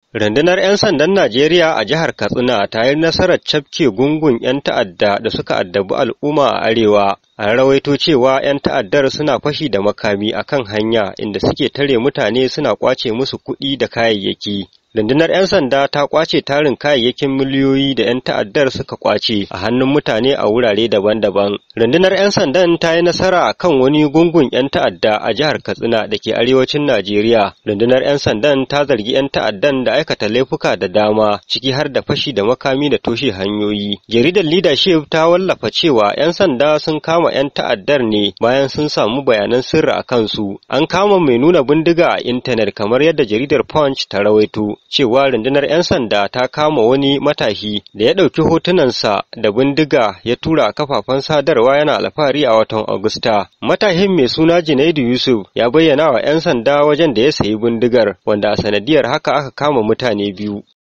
Rundunar 'yan sandan Najeriya a jihar Katsina ta yi nasarar cafke gungun 'yan ta'adda da suka addabi al'umma a arewa. An rawaito cewa 'yan ta'addar suna fashi da makami a kan hanya inda suke tare mutane suna ƙwace musu kuɗi da kayayyaki. Rundunar 'yan sanda ta ƙwace tarin kayayyakin miliyoyi da 'yan ta'addar suka ƙwace a hannun mutane a wurare daban-daban. Rundunar 'yan sandan ta yi nasara a kan wani gungun 'yan ta'adda a jihar Katsina da ke arewacin Najeriya. Rundunar 'yan sandan ta zargi 'yan ta'addan da aikata laifuka da dama, ciki har da fashi da makami da toshe hanyoyi. Jaridar Leadership ta wallafa cewa 'yan sanda sun kama 'yan ta'addar ne bayan sun samu bayanan sirri a kansu. An kama mai nuna bindiga a intanet kamar yadda jaridar Punch ta rawaito. cewa rundunar 'yan sanda ta kama wani matashi da ya ɗauki hotunansa da bindiga ya tura a kafafen sadarwa yana alfahari a watan Agusta. Matashin mai suna Junaidu Yusuf ya bayyana wa 'yan sanda wajen da ya sayi bindigar wanda a sanadiyar haka aka kama mutane biyu.